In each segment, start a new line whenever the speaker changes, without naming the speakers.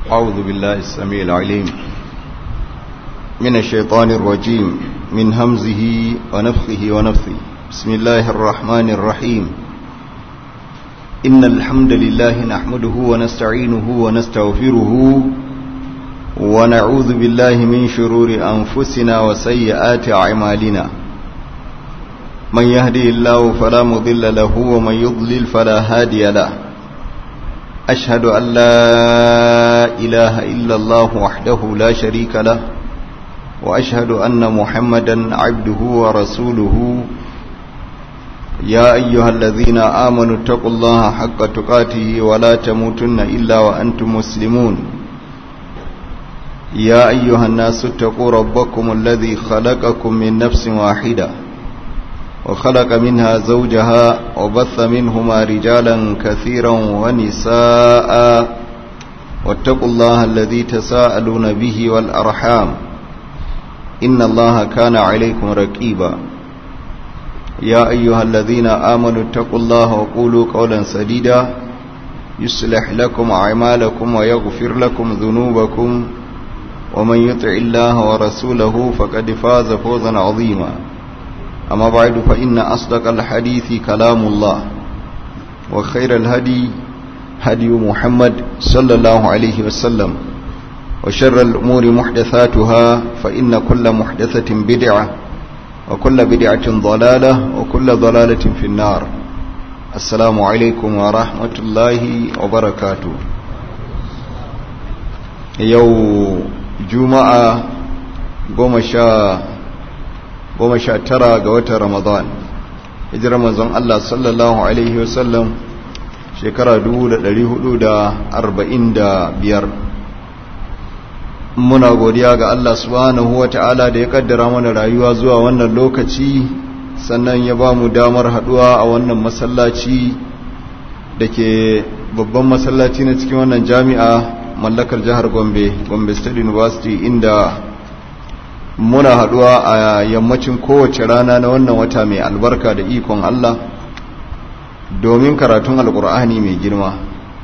أعوذ بالله السميع العليم من الشيطان الرجيم من همزه ونفخه ونفثه بسم الله الرحمن الرحيم إن الحمد لله نحمده ونستعينه ونستغفره ونعوذ بالله من شرور أنفسنا وسيئات أعمالنا من يهدي الله فلا مضل له ومن يضلل فلا هادي له أشهد أن لا إله إلا الله وحده لا شريك له وأشهد أن محمدا عبده ورسوله يا أيها الذين آمنوا اتقوا الله حق تقاته ولا تموتن إلا وأنتم مسلمون يا أيها الناس اتقوا ربكم الذي خلقكم من نفس واحدة وخلق منها زوجها وبث منهما رجالا كثيرا ونساء واتقوا الله الذي تساءلون به والأرحام إن الله كان عليكم رقيبا يا أيها الذين آمنوا اتقوا الله وقولوا قولا سديدا يصلح لكم أعمالكم ويغفر لكم ذنوبكم ومن يطع الله ورسوله فقد فاز فوزا عظيما أما بعد فإن أصدق الحديث كلام الله وخير الهدي هدي محمد صلى الله عليه وسلم وشر الأمور محدثاتها فإن كل محدثة بدعة وكل بدعة ضلالة وكل ضلالة في النار السلام عليكم ورحمة الله وبركاته يوم جمعة قوم goma sha tara ga watan ramadan hijirar manzon Allah sallallahu Alaihi wasallam shekara biyar. muna godiya ga Allah subhanahu wa ta'ala da ya kaddara mana rayuwa zuwa wannan lokaci sannan ya ba mu damar haduwa a wannan masallaci da ke babban masallaci na cikin wannan jami'a mallakar jihar gombe gombe state university inda muna haduwa a yammacin kowace rana na wannan wata mai albarka da ikon Allah domin karatun alkur'ani mai girma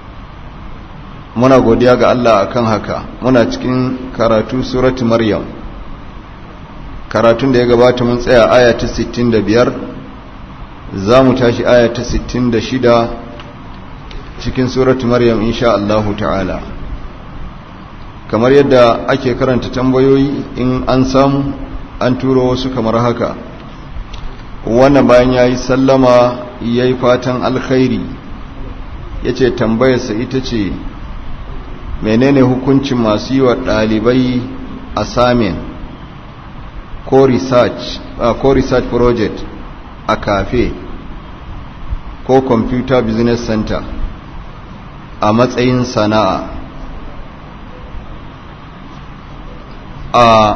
muna godiya ga Allah akan haka muna cikin karatu surati maryam karatun da ya gabata mun tsaya aya ta 65 za mu tashi aya ta 66 cikin surati maryam insha Allahu ta'ala kamar yadda ake karanta tambayoyi in an samu an turo wasu kamar haka wannan bayan ya yi sallama ya yi fatan alkhairi ya ce tambayarsa ita ce menene hukuncin masu yi wa ɗalibai assignment ko research uh, ko research project a cafe ko computer business center a matsayin sana'a a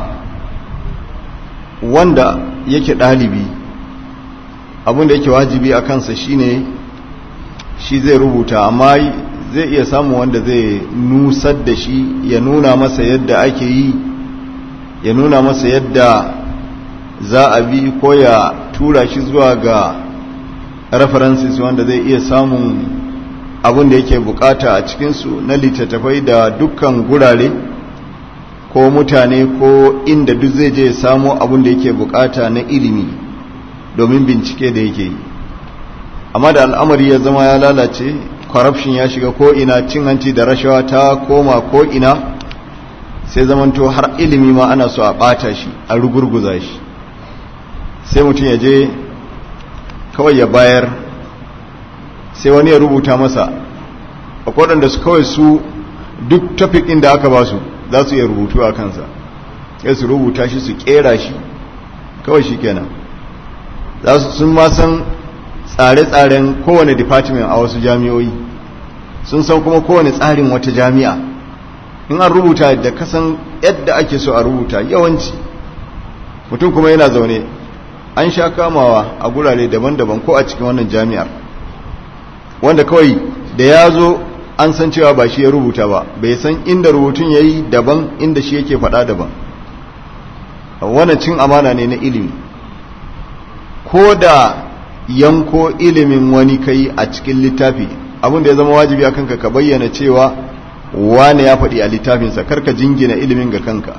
wanda yake ɗalibi abinda yake wajibi a kansa shine shi zai rubuta amma zai iya samun wanda zai nusar da shi ya nuna masa yadda ake yi ya nuna masa yadda za a bi ko ya tura shi zuwa ga references wanda zai iya samun abin da yake bukata a cikinsu na littattafai da dukkan gurare ko mutane ko inda duk zai je samo abin da yake bukata na ilimi domin bincike da yake yi amma da al'amari ya zama ya lalace corruption ya shiga ko ina cin hanci da rashawa ta koma ko ina sai zamanto har ilimi ma ana so a bata shi a rugurguza shi sai mutum ya je kawai ya bayar sai wani ya rubuta masa akwai waɗanda su kawai su duk topic ɗin da aka ba su za su iya rubutu a kansa sai su rubuta shi su kera shi kawai shi kenan za su sun ma san tsare-tsaren kowane department a wasu jami'oi sun san kuma kowane tsarin wata jami'a in an rubuta da kasan yadda ake so a rubuta yawanci mutum kuma yana zaune an sha kamawa a gurare daban-daban ko a cikin wannan jami'ar wanda kawai da ya zo an san cewa ba shi ya rubuta ba bai san inda rubutun ya yi daban inda shi yake faɗa daban wannan cin amana ne na ilimi ko da yanko ilimin wani kai a cikin littafi abin da ya zama wajibi akan ka ka bayyana cewa wane ya faɗi a littafinsa karka jingina ilimin ga kanka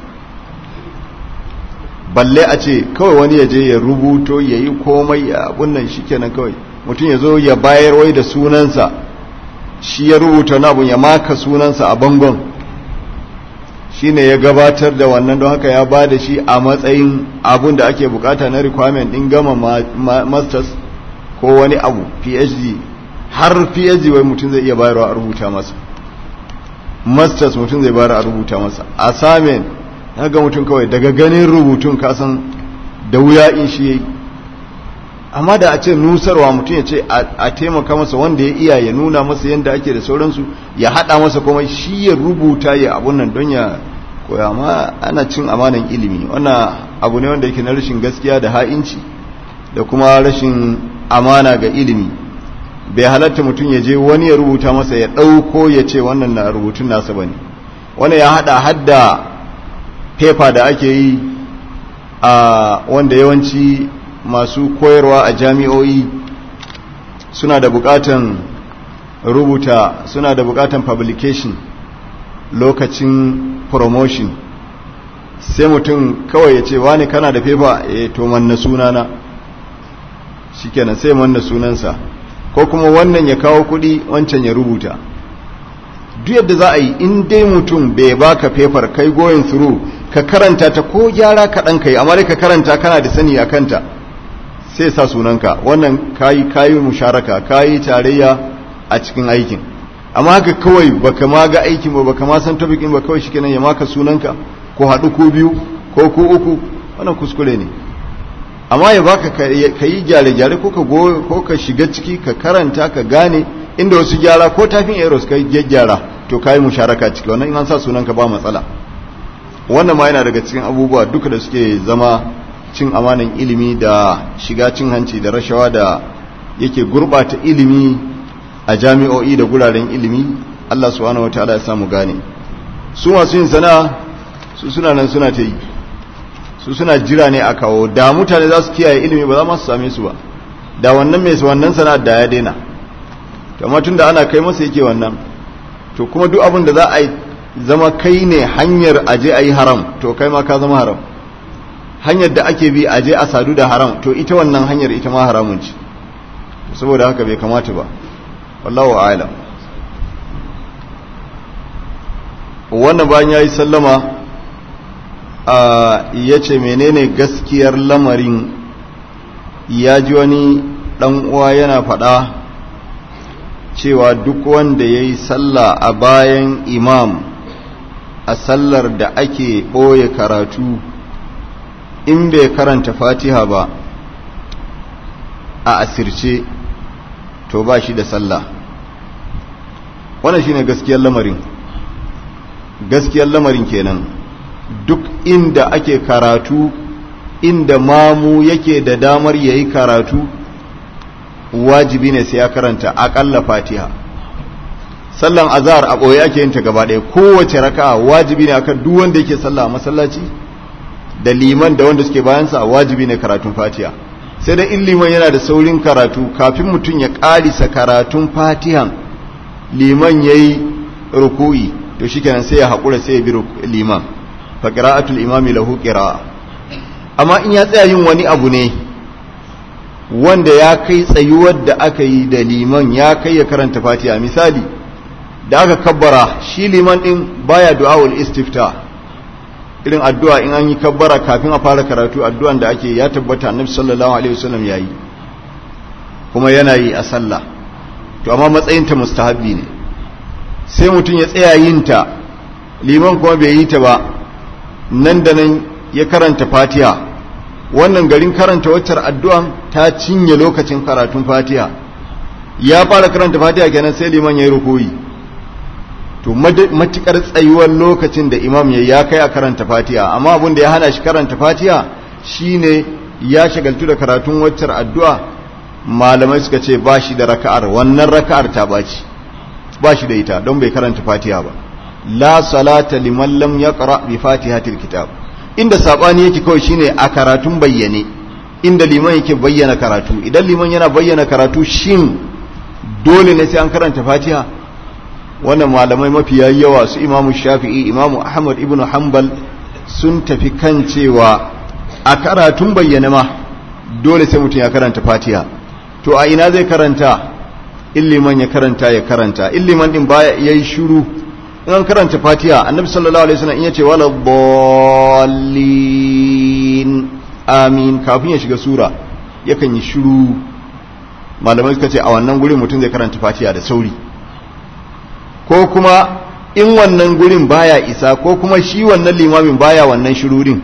balle a ce kawai wani ya je ya rubuto ya yi komai a abun nan shi kenan kawai mutum ya zo ya bayar wai da sunansa shi ya rubuta na abun ya maka sunansa a bangon shi ne ya gabatar da wannan don haka ya ba da shi a matsayin abun da ake bukata na requirement din gama masters ko wani abu phd har phd wai mutum zai iya bayarwa a rubuta masa masters mutum zai bayar a rubuta masa assignment ga mutum kawai daga ganin rubutun kasan da wuya in shi yayi amma da a ce nusarwa mutum ya ce a taimaka masa wanda ya iya ya nuna masa yadda ake da sauransu ya hada masa kuma shi ya rubuta ya abun nan don ya koya amma ana cin amanan ilimi wannan abu ne wanda yake na rashin gaskiya da ha'inci da kuma rashin amana ga ilimi bai halatta mutum ya je wani ya rubuta masa ya ɗauko ya ce wannan na rubutun nasa ba ne wani ya hada hadda pepa da ake yi a wanda yawanci masu koyarwa a jami'o'i suna da bukatan rubuta suna da bukatan publication lokacin promotion sai mutum kawai ya ce wani kana da pepa e to manna sunana shikenan sai manna sunansa ko kuma wannan ya kawo kudi wancan ya rubuta duk yadda za a yi in dai mutum bai baka paper kai going through ka karanta ta ko gyara kaɗan kai amma dai ka karanta kana da sani a kanta sai sa sunanka wannan kayi kayi musharaka kayi tarayya a cikin aikin amma haka kawai baka ma ga aikin ba baka ma san topic ba kawai shikenan ya maka sunanka ko haɗu ko biyu ko ko uku wannan kuskure ne amma ya baka ka yi gyare-gyare ko ka ko ka shiga ciki ka karanta ka gane inda wasu gyara ko tafin eros ka gyara to ka yi musharaka ciki wannan in an sa sunanka ba matsala wannan ma yana daga cikin abubuwa duka da suke zama cin amanan ilimi da shiga cin hanci da rashawa da yake gurbata ilimi a jami'o'i da guraren ilimi Allah subhanahu wataala ya samu gane su masu yin sana'a su suna nan suna ta yi su suna jira ne a kawo da mutane za su kiyaye ilimi ba za ma su same su ba da wannan mai wannan sana'ar da ya daina amma tun da ana kai masa yake wannan to kuma duk abin da za a zama kai ne hanyar aje a yi haram to kai ma ka zama haram hanyar da ake bi aje a sadu da haram to ita wannan hanyar ita ma haramun ce saboda haka bai kamata ba wallahu a'lam wannan bayan yayi sallama ya ce menene gaskiyar lamarin ya ji wani dan uwa yana faɗa cewa duk wanda ya yi sallah a bayan imam a sallar da ake ɓoye karatu in bai karanta fatiha ba a asirce to ba shi da sallah wannan shine gaskiyar lamarin gaskiyar lamarin kenan duk inda ake karatu inda mamu yake da damar yayi karatu wajibi ne sai ya karanta akalla fatiha sallan azhar a boye ake yin ta gaba ɗaya kowace raka'a wajibi ne akan duk wanda yake sallah a masallaci da liman da wanda suke bayan sa wajibi ne karatun fatiha sai da in liman yana da saurin karatu kafin mutum ya karisa karatun fatihan liman yayi ruku'i to shikenan sai ya haƙura sai ya bi liman fa qira'atul imami lahu qira'a amma in ya tsaya yin wani abu ne wanda ya kai tsayuwar da aka yi da liman ya kai ya karanta fatiha misali da aka kabbara shi liman din baya du'aul istifta irin addu'a in an yi kabbara kafin a fara karatu addu'an da ake ya tabbata annabi sallallahu alaihi wasallam yayi kuma yana yi a sallah to amma matsayin ta mustahabbi ne sai mutum ya tsaya yin ta liman kuma bai yi ta ba nan da nan ya karanta fatiha wannan garin karanta waccar addu'an ta cinye lokacin karatun fatiha ya fara karanta fatiha kenan sai liman ya yi rukuyi to matukar tsayuwar lokacin da imam ya ya kai a karanta fatiha amma abin da ya hana shi karanta fatiha shine ya shagaltu da karatun waccar addu'a malamai suka ce ba shi da raka'ar wannan raka'ar ta baci ba shi da ita don bai karanta fatiha ba la salata liman lam yaqra bi fatihatil kitab inda sabani yake kawai shine a karatun bayyane inda liman yake bayyana karatu idan liman yana bayyana karatu shin dole ne sai an karanta fatiha wannan malamai mafiya yawa su imamu shafi'i imamu ahmad ibn hanbal sun tafi kan cewa a karatun bayyana ma dole sai mutum ya karanta fatiha to a ina zai karanta illiman ya karanta ya karanta illiman din baya yayi shiru in an karanta fatiha annabi sallallahu alaihi wasallam in yace wala dallin amin kafin ya shiga sura yakan yi shiru malamai suka ce a wannan gurin mutum zai karanta fatiha da sauri ko kuma in wannan gurin baya isa ko kuma shi wannan limamin baya wannan shirurin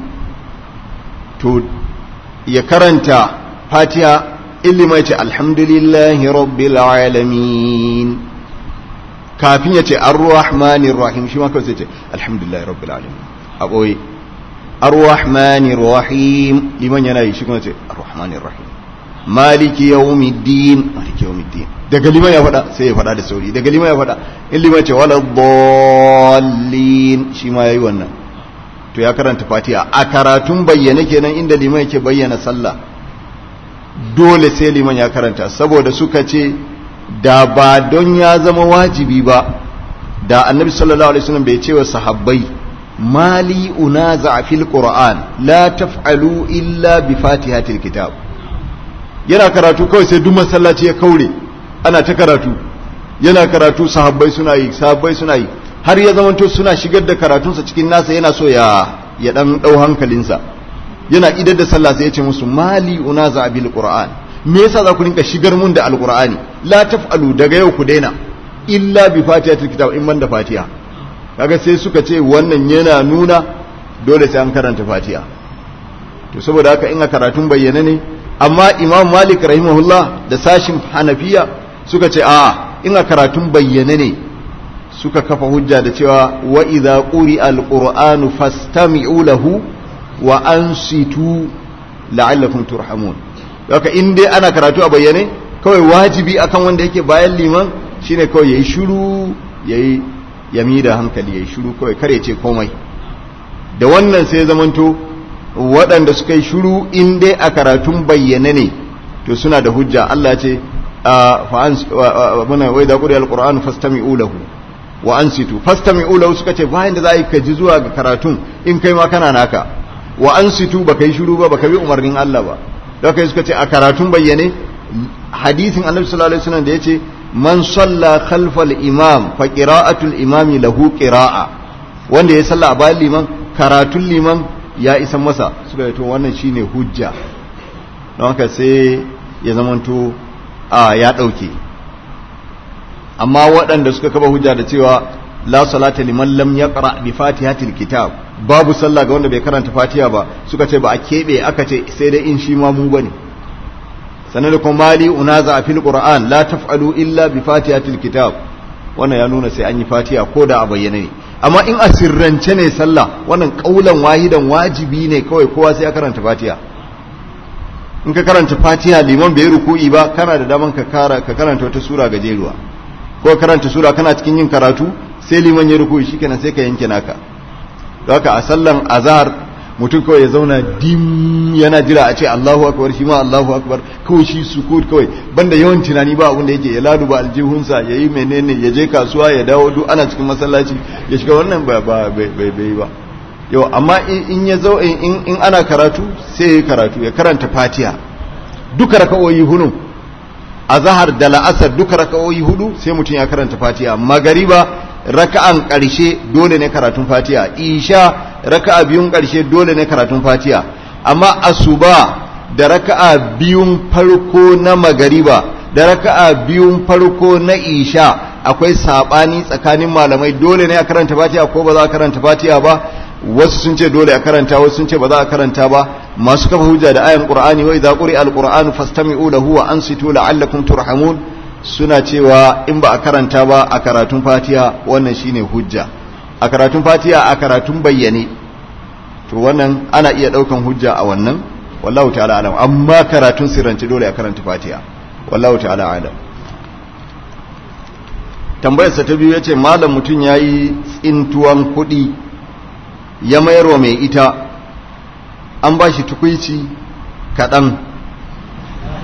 to ya karanta fatiha ilima ce alhamdulillahi rabbil alamin kafin ya ce ar-rahmanir rahim shi ma kawai sai ce alhamdulillahi rabbil alamin a ɓoye ar-rahmanir rahim liman yana yi shi kuma ce ar-rahmanir rahim maliki yawmiddin maliki yawmiddin daga liman ya faɗa sai ya faɗa da sauri daga liman ya faɗa in liman ce wala dallin shi ma yayi wannan to ya karanta fatiha a karatun bayyane kenan inda liman yake bayyana sallah dole sai liman ya karanta saboda suka ce da ba don ya zama wajibi ba da annabi sallallahu alaihi wasallam bai ce wa sahabbai mali unaza fil qur'an la taf'alu illa bi fatihatil kitab yana karatu kawai sai duk masallaci ya kaure ana ta karatu yana karatu sahabbai suna yi sahabbai suna yi har ya zamanto suna shigar da karatunsa cikin nasa yana so ya ya dan dau hankalinsa yana idar da sallah sai ya ce musu mali unaza bil qur'an me yasa za ku rinka shigar mun da alqur'ani la taf'alu daga yau ku daina illa bi fatihatil kitab in man da fatiha kaga sai suka ce wannan yana nuna dole sai an karanta fatiha to saboda haka in a karatun bayyana ne amma imam malik rahimahullah da sashin hanafiya suka ce a in a karatun bayyana ne suka kafa hujja da cewa wa idza quri alqur'anu fastami'u lahu wa ansitu la'allakum turhamun haka in dai ana karatu a bayyane kawai wajibi akan wanda yake bayan liman shine kawai yayi shiru yayi yami da hankali yayi shiru kawai kare ce komai da wannan sai zamanto waɗanda suka yi shiru in dai a karatun bayyane ne to suna da hujja Allah ce muna wai da ƙuri alƙur'an fastami'u lahu wa ansitu fastami'u lahu suka ce bayan da za a yi ka ji zuwa ga karatun in kai ma kana naka wa ansitu baka yi shiru ba baka bi umarnin Allah ba da kai suka ce a karatun bayyane hadisin annabi sallallahu alaihi wasallam da yace man salla khalfal imam fa qira'atul imami lahu qira'a wanda ya salla a bayan liman karatun liman ya isan masa suka yi to wannan shine hujja don haka sai ya zamanto a ya ɗauke amma waɗanda suka kaba hujja da cewa la salata liman lam yaqra bi fatihatil kitab babu sallah ga wanda bai karanta fatiha ba suka ce ba a keɓe aka ce sai dai in shi ma mu bane sannan da kuma mali unaza a fil qur'an la taf'alu illa bi fatihatil kitab wannan ya nuna sai an yi fatiha ko da a bayyane ne amma in a sirrance ne sallah wannan kaulan wahidan wajibi ne kawai kowa sai ya karanta fatiha in ka karanta fatiha liman bai ruku'i ba kana da daman ka kara ka karanta wata sura gajeruwa ko karanta sura kana cikin yin karatu sai liman ya ruku'i shikenan sai ka yanke naka don haka a sallan azhar mutum kawai ya zauna dim yana jira a ce Allahu akbar shi ma Allahu akbar kawai shi sukut kawai banda yawan tunani ba abin da yake ya ladu ba aljihunsa ya yi menene ya je kasuwa ya dawo duk ana cikin masallaci ya shiga wannan ba ba bai bai ba yau amma in ya zo in in ana karatu sai ya karatu ya karanta Fatiha duka raka'o'i hudu azhar da la'asar duka raka'o'i hudu sai mutum ya karanta Fatiha magariba raka'an ƙarshe dole ne karatun Fatiha isha raka'a biyun ƙarshe dole ne karatun fatiha amma asuba da raka'a biyun farko na magariba da raka'a biyun farko na isha akwai sabani tsakanin malamai dole ne a karanta fatiha ko ba za a karanta fatiha ba wasu sun ce dole a karanta wasu sun ce ba za a karanta ba masu kafa hujja da ayan qur'ani wa idza quri'a alqur'anu fastami'u lahu wa ansitu la'allakum turhamun suna cewa in ba a karanta ba a karatun fatiha wannan shine hujja a karatun fatiha a karatun bayyane to wannan ana iya daukan hujja a wannan wallahu ta'ala alam amma karatun sirrance dole a karanta fatiha wallahu ta'ala alam tambayarsa ta biyu yace malam mutum yayi tsintuwan kuɗi ya mayarwa mai ita an ba shi tukuici kaɗan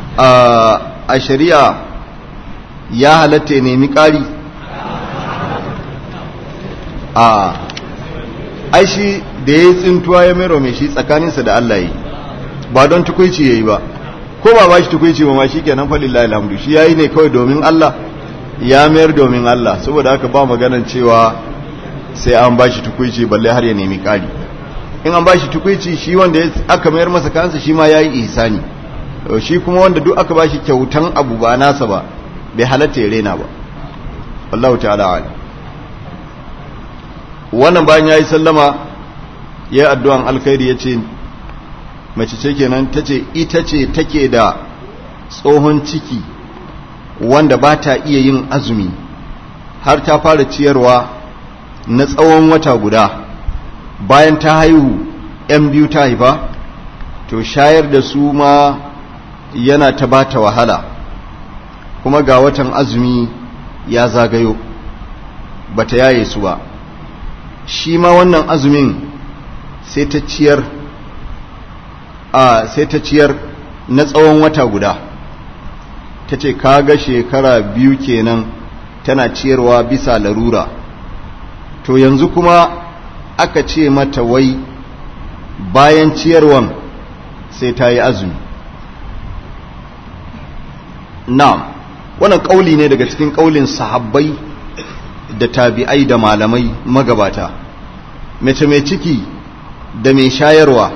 a shari'a ya halatta ya nemi ƙari a ai shi da ya yi tsintuwa ya mero mai shi tsakaninsa da Allah yi ba don tukuici ya yi ba ko ba ba shi tukuici ba ma shi kenan falillahi alhamdu shi ya yi ne kawai domin Allah ya mayar domin Allah saboda haka ba maganan cewa sai an ba shi tukuici balle har ya nemi ƙari in an ba shi tukuici shi wanda aka mayar masa kansa shi ma ya yi ihsani shi kuma wanda duk aka ba shi kyautan abu ba nasa ba bai halatta ya rena ba wallahu ta'ala alim wannan bayan ya yi sallama ya yi addu'an alkhairi ya ce mace ce kenan ta ce ita ce take da tsohon ciki wanda ba ta iya yin azumi har ta fara ciyarwa na tsawon wata guda bayan ta haihu ‘yan biyu ta haifa to shayar da su ma yana ta bata wahala kuma ga watan azumi ya zagayo bata yaye su ba shi ma wannan azumin sai ta ciyar a sai ta ciyar na tsawon wata guda ta ce kaga shekara biyu kenan tana ciyarwa bisa larura to yanzu kuma aka ce mata wai bayan ciyarwan sai ta yi azumi na'am wannan ƙauli ne daga cikin ƙaulin sahabbai da tabi'ai da malamai magabata mace mai ciki da mai shayarwa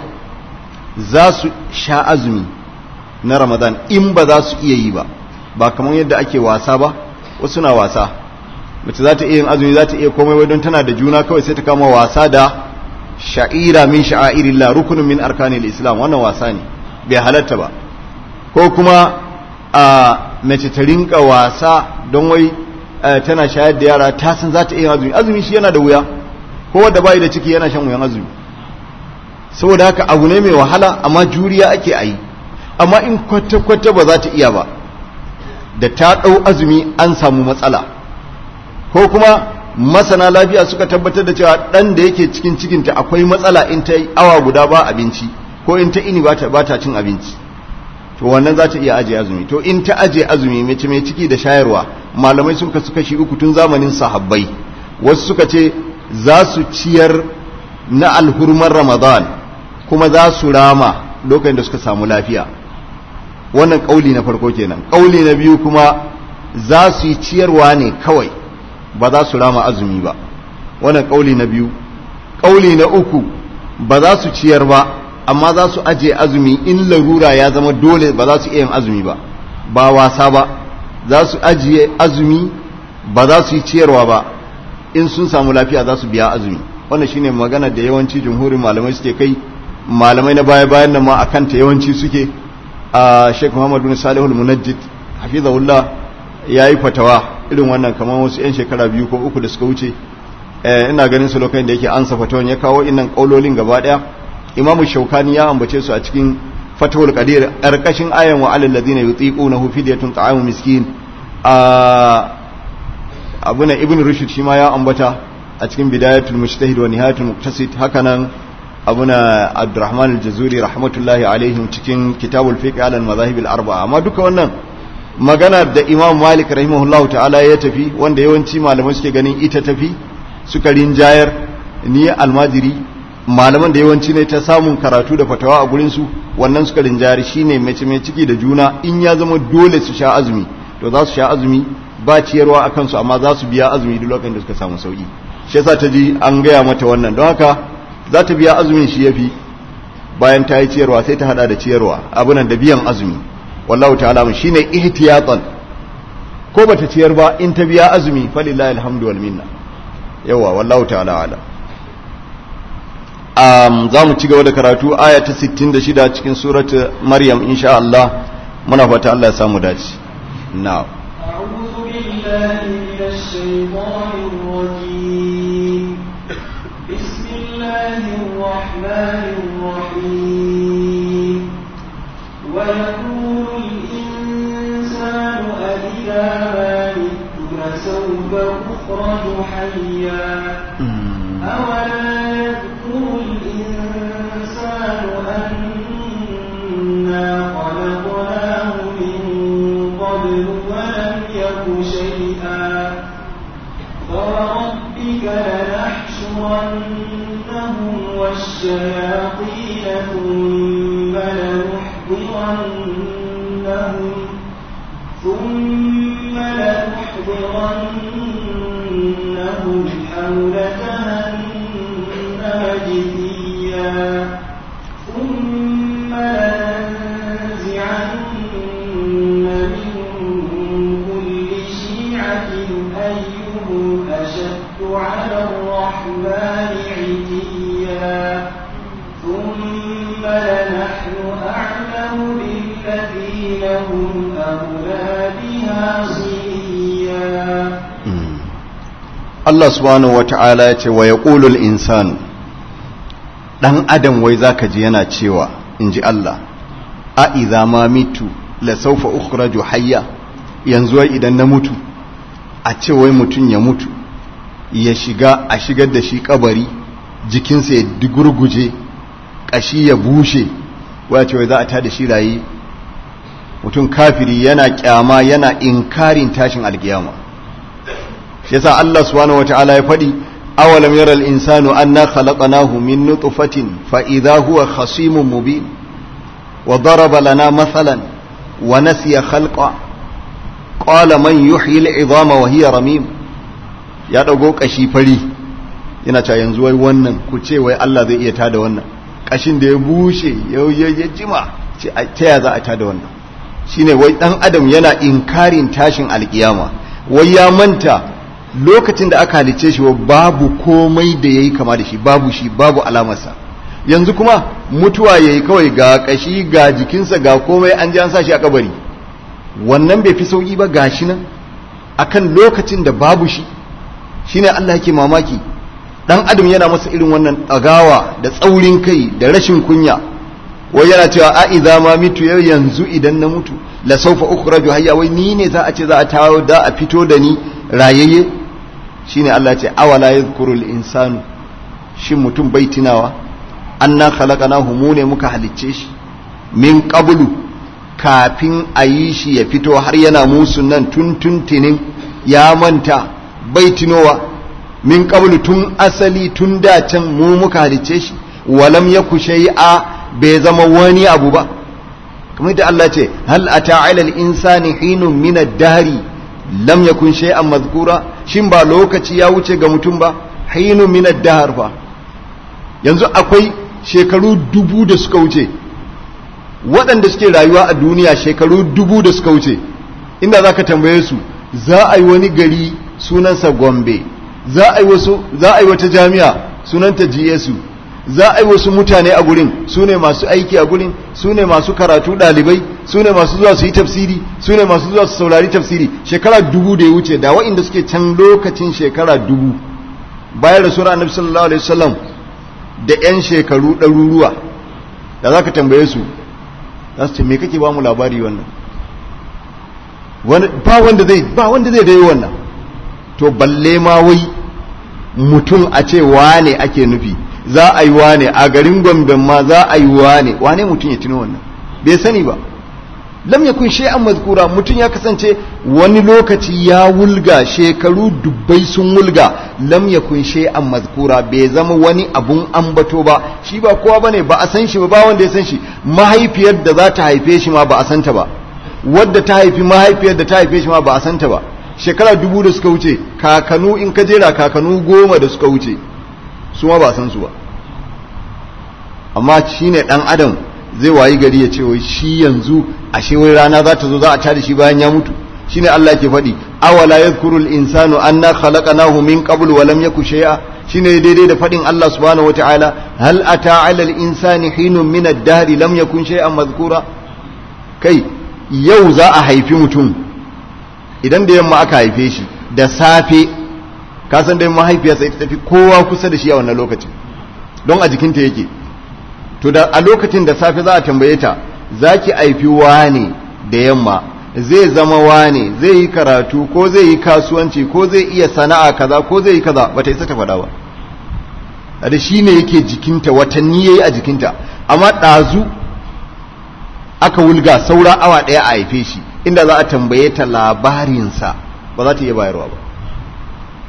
za su sha azumi na ramadan in ba za su iya yi ba ba kamar yadda ake wasa ba wasu na wasa mace za ta iya yin azumi za ta iya komai don tana da juna kawai sai ta kama wasa da sha'ira min sha'airillah rukunin min arkanil islam wannan wasa ne bai halatta ba ko kuma a mace ta rinka wasa don wai tana shayar da yara ta san za ta iya azumi azumi shi yana da wuya ko wanda bai da ciki yana shan wuyan azumi saboda haka abu ne mai wahala amma juriya ake a yi amma in kwata-kwata ba za ta iya ba da ta ɗau azumi an samu matsala ko kuma masana lafiya suka tabbatar da cewa ɗan da yake cikin cikinta akwai matsala in ta yi awa guda ba abinci ko in ta ini ba ta cin abinci to wannan za ta iya ajiye azumi to in ta ajiye azumi mace mai ciki da shayarwa malamai sun kasu kashi uku tun zamanin sahabbai wasu suka ce za su ciyar na alhurmar ramadan kuma za su rama lokacin da suka samu lafiya wannan kauli na farko kenan kauli na biyu kuma za su yi ciyarwa ne kawai ba za su rama azumi ba wannan kauli na biyu kauli na uku ba za su ciyar ba amma za su ajiye azumi in larura ya zama dole ba za su iya yin azumi ba ba wasa ba za su ajiye azumi ba za su yi ciyarwa ba in sun samu lafiya za su biya azumi wannan shine magana da yawanci jumhurin malamai suke kai malamai na baya bayan nan ma akan ta yawanci suke a Sheikh Muhammad bin Salih al-Munajjid hafizahullah yayi fatawa irin wannan kamar wasu yan shekara biyu ko uku da suka wuce ina ganin su lokacin da yake ansa fatawan ya kawo innan kaulolin gaba daya imamu shaukani ya ambace su a cikin fatawul qadir karkashin ayan wa alal ladina yutiqunahu fidyatun ta'amu miskin a abuna ibn rushd shi ma ya ambata a cikin bidayatul mujtahid wa nihayatul muqtasid hakanan abuna abdurrahman al-jazuri rahmatullahi alaihim cikin kitabul fiqh ala al-madahib al-arba'a amma duka wannan magana da imam malik rahimahullahu ta'ala ya tafi wanda yawanci malamai suke ganin ita tafi suka rinjayar ni almajiri malaman da yawanci ne ta samun karatu da fatawa a gurinsu wannan suka rinjari shine mace mai ciki da juna in ya zama dole su sha azumi to za su sha azumi ba ciyarwa a kansu amma za su biya azumi duk lokacin da suka samu sauki shi yasa ta ji an gaya mata wannan don haka za ta biya azumin shi yafi bayan ta yi ciyarwa sai ta hada da ciyarwa abunan da biyan azumi wallahu ta'ala mun shine ihtiyatan ko bata ciyar ba in ta biya azumi falillahi alhamdu wal minna yawa wallahu ta'ala alam um, za mu ci gaba da karatu aya ta 66 cikin surat maryam insha Allah muna fata Allah ya samu dace now
أعوذ بالله من الشيطان الرجيم بسم الله الرحمن الرحيم ويقول الإنسان أإذا ما مت لسوف أخرج حيا أولا يذكر الإنسان أنا خلقناه من قبل ولم يك شيئا فوربك لنحشرنهم لنحضرنهم والشياطين ثم لنحضرنهم ثم لنحضرنهم حول جهنم جثيا ثم لننزعن من كل شيعة أيهم أشد على الرحمن عتيا ثم لنحن أعلم بالذين هم أولى بها صليا
Allah subhanahu wa ta'ala ya ce wa ya ƙulul insanu ɗan adam wai za ka ji yana cewa in ji Allah a iza ma mitu la saufa ukhraju hayya yanzu wai idan na mutu a ce wai mutum ya mutu ya shiga a shigar da shi kabari jikinsa ya digurguje ƙashi ya bushe wai ce wai za a ta da shi rayi mutum kafiri yana kyama yana inkarin tashin alkiyama shi yasa Allah subhanahu wataala ya faɗi awalam yara al-insanu anna khalaqnahu min nutfatin fa idha huwa khasimun mubin wa daraba lana mathalan wa nasiya khalqa qala man yuhyi al-idhama wa hiya ramim ya dago kashi fari yana cewa yanzu wai wannan ku ce wai Allah zai iya tada wannan kashin da ya bushe ya jima ce ta ya za a tada wannan shine wai dan adam yana inkarin tashin alkiyama wai ya manta lokacin da aka halicce shi babu komai da yayi kama da shi babu shi babu alamarsa yanzu kuma mutuwa yayi kawai ga kashi ga jikinsa ga komai an ji an sa shi a kabari wannan bai fi sauki ba gashi nan akan lokacin da babu shi shine Allah yake mamaki dan adam yana masa irin wannan ɗagawa da tsaurin kai da rashin kunya wai yana cewa a idza ma mitu yau yanzu idan na mutu la sawfa ukhraju hayya wai ni ne za a ce za a tawo da a fito da ni rayayye shine Allah ce awala yadhkuru al-insanu shin mutum bai tunawa anna khalaqnahu mu ne muka halicce shi min qablu kafin a yi shi ya fito har yana musu nan tun tuntunin ya manta bai tunowa min qablu tun asali tun da can mu muka halicce shi walam yaku shay'a bai zama wani abu ba kamar da Allah ce hal ata ala al-insani hinun min ad-dahri lam yakun shay'an mazkura shin ba lokaci ya wuce ga mutum ba hinun min ad-dahr fa yanzu akwai shekaru dubu da suka wuce waɗanda suke rayuwa a duniya shekaru dubu da suka wuce inda zaka tambaye su za a yi wani gari sunansa Gombe za a yi wasu za a yi wata jami'a sunanta GSU za a yi wasu mutane a gurin su ne masu aiki a gurin su ne masu karatu ɗalibai su ne masu zuwa su yi tafsiri su ne masu zuwa su saurari tafsiri shekara dubu da ya wuce da wa'inda suke can lokacin shekara dubu bayan rasuwar annabi sallallahu alaihi wasallam da yan shekaru ɗaruruwa da za ka tambaye su za su ce me kake ba mu labari wannan ba wanda zai ba wanda zai dai wannan to balle ma wai mutum a ce wane ake nufi za a yi wane a garin gomben ma za a yi wane wane mutum ya tuno wannan bai sani ba lam yakun shay'an mazkura mutum ya kasance wani lokaci ya wulga shekaru dubbai sun wulga lam yakun shay'an mazkura bai zama wani abun ambato ba shi ba kowa bane ba a san shi ba ba wanda ya san shi mahaifiyar da za ta haife shi ma ba a santa ba wadda ta haifi mahaifiyar da ta haife shi ma ba a santa ba shekara dubu da suka wuce kakanu in ka jera kakanu goma da suka wuce su ma ba san su ba amma shine dan adam zai wayi gari ya ce wai shi yanzu ashe wai rana za ta zo za a tada shi bayan ya mutu shine Allah ke faɗi awala yadhkurul insanu anna khalaqnahu min qablu wa lam yaku shay'a shine daidai da faɗin Allah subhanahu wataala hal ata 'ala al-insani hinun min ad-dahri lam yakun shay'an madhkura kai yau za a haifi mutum idan da yamma aka haife shi da safe ka san dai mahaifiyarsa ita tafi kowa kusa da shi a wannan lokacin don a jikinta yake to da a lokacin da safe za a tambaye ta za ki haifi wane da yamma zai zama wane zai yi karatu ko zai yi kasuwanci ko zai iya sana'a kaza ko zai yi kaza ba ta isa ta faɗa ba da shi ne yake jikinta watanni ya yi a jikinta amma ɗazu aka wulga saura awa ɗaya a haife shi inda za a tambaye ta labarinsa ba za ta iya bayarwa ba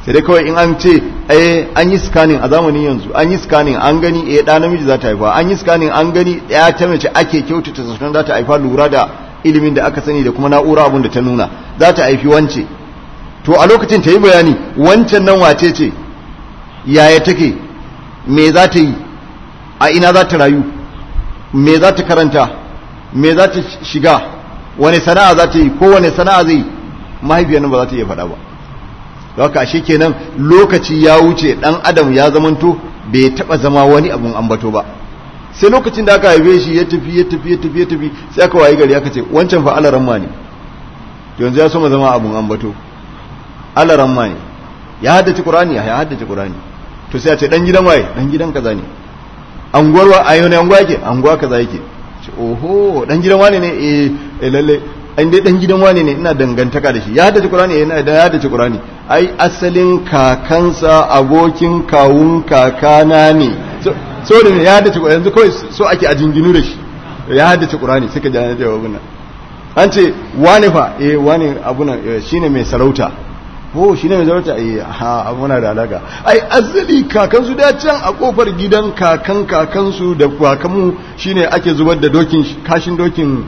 sai dai kawai in an ce eh an yi scanning a zamanin yanzu an yi scanning an gani eh da namiji za ta haifa an yi scanning an gani ya ta mace ake kyautata zaton za ta haifa lura da ilimin da aka sani da kuma na'ura abun da ta nuna za ta haifi wance to a lokacin ta yi bayani wancan nan wace ce yaya take me za ta yi a ina za ta rayu me za ta karanta me za ta shiga wani sana'a za ta yi ko wani sana'a zai mahaifiyar nan ba za ta iya faɗa ba da haka ashe kenan lokaci ya wuce dan adam ya zamanto bai taba zama wani abun ambato ba sai lokacin da aka haife shi ya tafi ya tafi ya tafi ya tafi sai aka wayi gari aka ce wancan fa alaran ma ne to yanzu ya so zama abun ambato alaran ma ne ya haddace qur'ani ya haddace qur'ani to sai a ce dan gidan waye dan gidan kaza ne anguwar wa ayo ne anguwa yake anguwa kaza yake ce oho dan gidan wane ne eh lalle an dai dan gidan wane ne ina dangantaka da shi ya haddace Qur'ani yana da ya haddace Qur'ani ai asalin kakansa abokin kawun kakana ne so da ne ya haddace Qur'ani yanzu kawai so ake a jinginu da shi ya haddace Qur'ani suka jana da abuna an ce wane fa eh wane abuna shine mai sarauta oh shine mai sarauta eh ha abuna da alaka ai asali kakansu da can a kofar gidan kakan kakansu da kakanmu shine ake zubar da dokin kashin dokin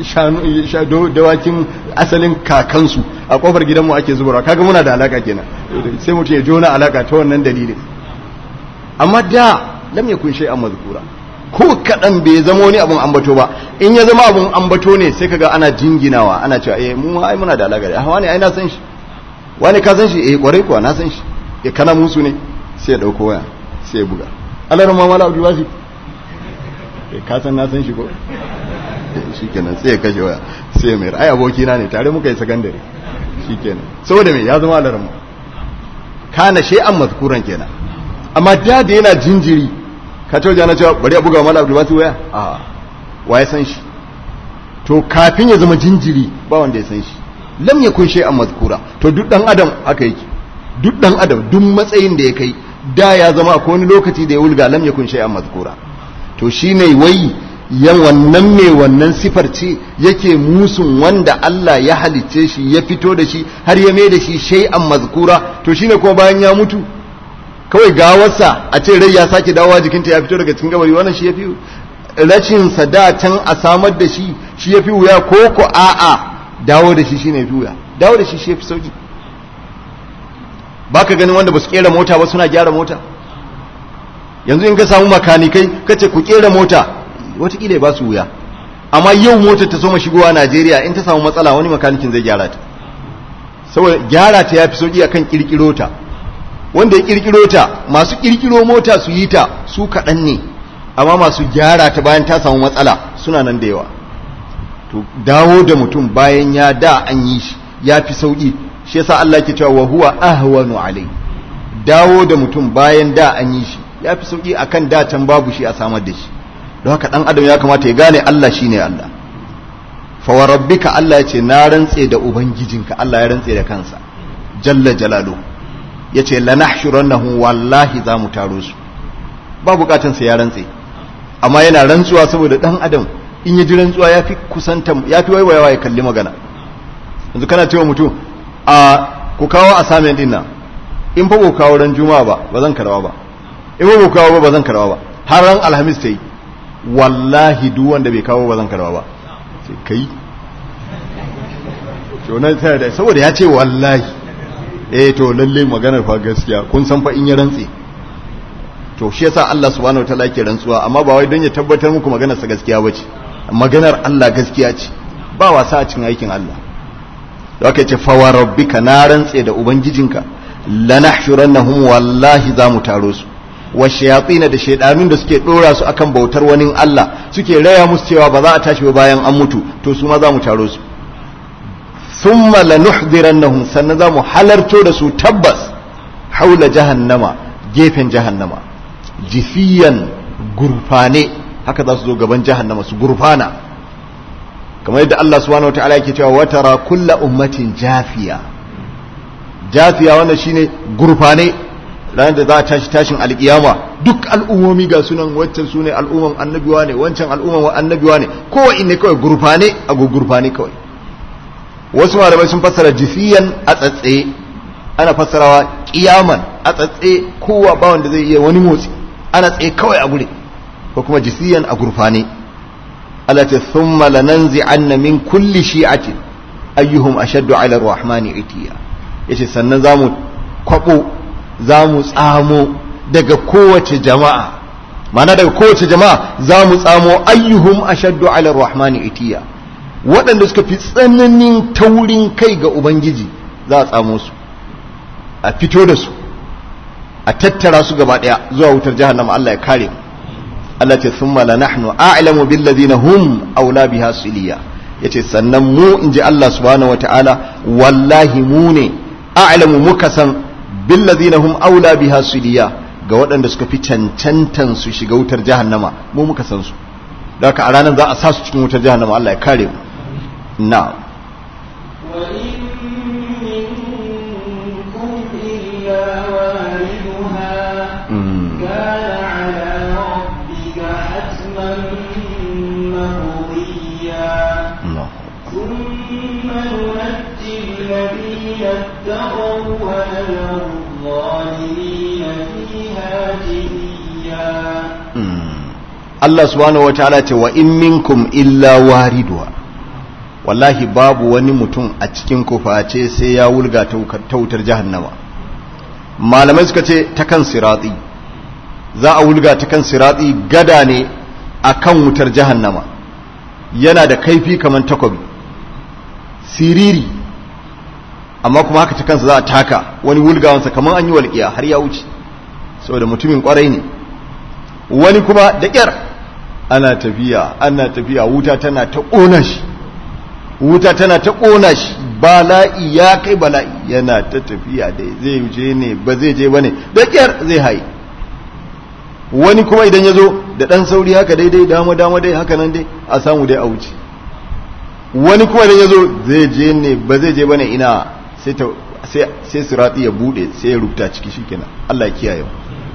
dawakin asalin kakansu a kofar gidanmu ake zubarwa kaga muna da alaka kenan sai mutum ya jona alaka ta wannan dalilin amma da lam yakun shay'an mazkura ko kadan bai zama wani abun ambato ba in ya zama abun ambato ne sai kaga ana jinginawa ana cewa eh mu ai muna da alaka da wani ai na san shi wani ka san shi eh kwarai kuwa na san shi eh kana musu ne sai ya dauko waya sai ya buga Allah ma mala abdul wasi eh ka san na san shi ko shikenan sai ya kashe waya sai ya mayar ai abokina ne tare muka yi sakandare shikenan saboda me ya zama alarmu kana shay'an mazkuran kenan amma da da yana jinjiri ka ce jana cewa bari a buga mala abdul wasi waya a wa ya san shi to kafin ya zama jinjiri ba wanda ya san shi lam yakun shay'an mazkura to duk dan adam haka yake duk dan adam duk matsayin da ya kai da ya zama akwai wani lokaci da ya wulga lam yakun shay'an mazkura to shine wai yan wannan mai wannan sifar ce yake musun wanda Allah ya halicce shi ya fito da shi har ya mai da shi shay'an mazkura to shine kuma bayan ya mutu kawai gawarsa a ce rai ya sake dawowa jikinta ya fito daga cikin gabari wannan shi yafi rashin sada can a samar da shi shi yafi wuya ko ko a'a dawo da shi shine yafi wuya dawo da shi shi yafi sauki baka ganin wanda ba su kera mota ba suna gyara mota yanzu in ka samu makanikai kace ku kera mota watakila ba su wuya amma yau motar ta soma shigowa Najeriya in ta samu matsala wani makanikin zai gyara ta saboda gyara ta yafi sauki akan kirkiro ta wanda ya kirkiro ta masu kirkiro mota su yi ta su kaɗan ne amma masu gyara ta bayan ta samu matsala suna nan da yawa to dawo da mutum bayan ya da an yi shi ya fi sauki shi yasa Allah ke cewa wa huwa ahwanu alai dawo da mutum bayan da an yi shi ya fi sauki akan da can babu shi a samar da shi don haka dan adam ya kamata ya gane Allah shine Allah fa wa rabbika Allah ya ce na rantse da ubangijinka Allah ya rantse da kansa jalla jalalu yace lanahshurannahu wallahi za mu taro su ba bukatun sa ya rantse amma yana rantsuwa saboda dan adam in ya ji rantsuwa yafi kusanta yafi waiwayawa ya kalli magana yanzu kana cewa mutum a ku kawo assignment din nan in fa ku kawo ran juma'a ba ba zan karawa ba in ba ku kawo ba ba zan karawa ba har ran alhamis ta yi wallahi duk wanda bai kawo ba zan karba ba sai kai to nan sai da saboda ya ce wallahi eh to lalle maganar fa gaskiya kun san fa in ya rantse to shi yasa Allah subhanahu wataala yake rantsuwa amma ba wai don ya tabbatar muku maganar sa gaskiya bace maganar Allah gaskiya ce ba wasa a cikin aikin Allah da aka ce fa wa rabbika na rantse da ubangijinka lanahshurannahum wallahi za mu taro su wa shayatina da shaidanun da suke dora su akan bautar wani Allah suke raya musu cewa ba za a tashi ba bayan an mutu to su ma za mu taro su thumma lanuhdirannahum sannan za mu halarto da su tabbas haula jahannama gefen jahannama jifiyan gurfane haka za su zo gaban jahannama su gurfana kamar yadda Allah subhanahu wataala yake cewa watara kulla ummatin jafiya jafiya wannan shine gurfane ranar da za a tashi tashin alkiyama duk al'ummomi ga sunan waccan su ne al'umman annabiwa ne wancan al'umman annabiwa ne kowa ne kawai gurfane a gurfane kawai wasu malamai sun fassara jifiyan a tsatsaye ana fassarawa kiyaman a tsatse kowa ba wanda zai iya wani motsi ana tsaye kawai a gure ko kuma jisiyan a gurfane Allah ta thumma lananzi'anna min kulli shi'atin ayyuhum ashaddu 'ala ar-rahmani itiya yace sannan zamu kwabo zamu tsamo daga kowace jama'a mana daga kowace jama'a zamu tsamo ayyuhum ashaddu 'ala ar-rahmani itiya waɗanda suka fi tsananin taurin kai ga ubangiji za a tsamo su a fito da su a tattara su gaba ɗaya zuwa wutar jahannama Allah ya kare mu Allah ce thumma la nahnu a'lamu bil ladina hum aula biha siliya yace sannan mu inji Allah subhanahu wataala wallahi mu ne a'lamu muka san bil ladina hum aula biha siliya ga waɗanda suka fi cancantan su shiga wutar jahannama mu muka san su da haka a ranar za a sa su cikin wutar jahannama Allah ya kare mu na'am
وإن منكم إلا واردها كان على ربك حتما مقضيا ثم ننجي الذين اتقوا ونذر الظالمين فيها جثيا
Allah subhanahu wataala ce wa in minkum illa wariduha wallahi babu wani mutum a cikin ku face sai ya wulga ta wutar jahannama malamai suka ce ta kan sirati za a wulga ta kan sirati gada ne a kan wutar jahannama yana da kaifi kamar takobi siriri amma kuma haka ta kansa za a taka wani wulgawansa kamar an yi walƙiya har ya wuce saboda mutumin kwarai ne wani kuma da ƙyar ana tafiya ana tafiya wuta tana ta ƙona shi wuta tana ta ƙona shi bala'i ya kai bala'i yana ta tafiya da zai je ne ba zai je ba ne da ƙyar zai haye wani kuma idan ya zo da ɗan sauri haka daidai dama dama dai haka nan dai a samu dai a wuce wani kuma idan ya zo zai je ne ba zai je ba ne ina sai sirati ya buɗe sai ya rubuta ciki shikenan Allah ya kiyaye